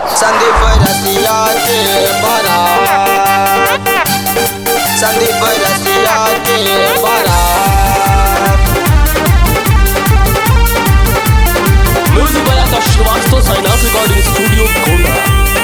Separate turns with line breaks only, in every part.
संदीप रसिया के बारात संदीप रसिया के बारात
म्यूजिक बजाता श्रीवास्तव साइनाथ रिकॉर्डिंग स्टूडियो गोंडा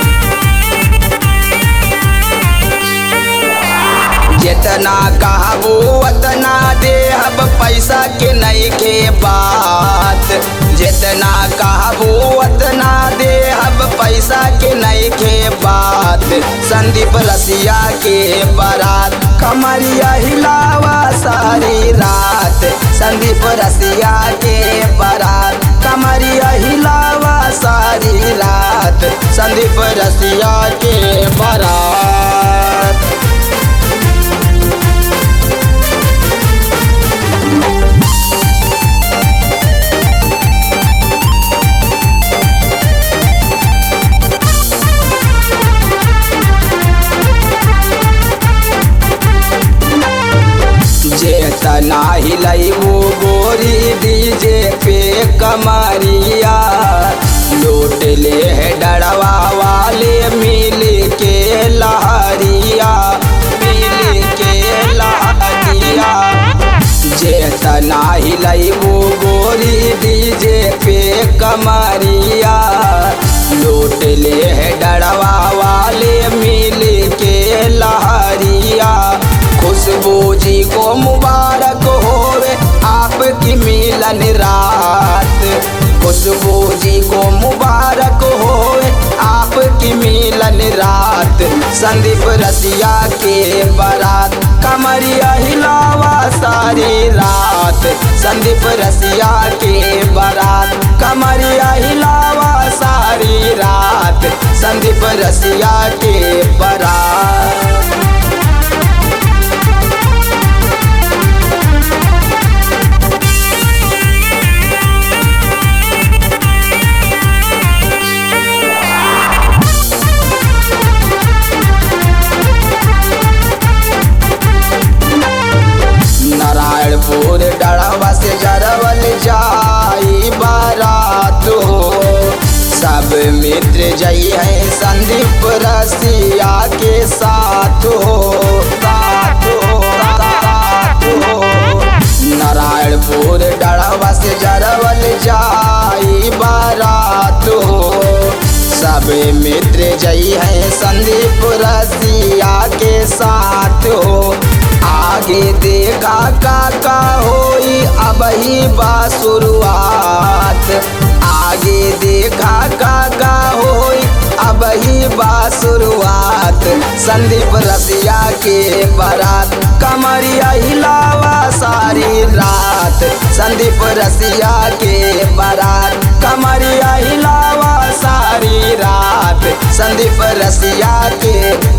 जितना कहबो उतना देहब पैसा के नहीं के बात जितना कहबो उतना देहब पैसा के नहीं के बात संदीप रसिया के बारात कमरिया हिलावा सारी रात संदीप रसिया के बारात कमरिया हिलावा सारी रात संदीप रसिया के बारात जेतना हिलैबो गोरी डीजे पे कमरिया लूट ले है डरवा वाले मिल के लहरिया मिल के लहरिया जेतना हिलैबो गोरी डीजे पे कमरिया लूट ले है डरवा वाले मिल के लहरिया खुशबू जी को मुबारक होवे आपकी मिलन रात खुशबू जी को मुबारक होवे आपकी मिलन रात संदीप रसिया के बारात कमरिया हिलावा सारी रात संदीप रसिया के बारात कमरिया हिलावा सारी रात संदीप रसिया के बारात नारायणपुर डड़वा से जरवल जाई बारात हो सब मित्र जई है संदीप रसिया के साथ हो साथ हो साथ हो नारायणपुर डड़वा से जरवल जाई बारात हो सब मित्र जई है संदीप रसिया के साथ हो आगे देखा काका होई अब ही बा शुरुआत आगे देखा काका होई अब ही बा शुरुआत संदीप रसिया के बारात कमरिया हिलावा सारी रात संदीप रसिया के बारात कमरिया हिलावा सारी रात संदीप रसिया के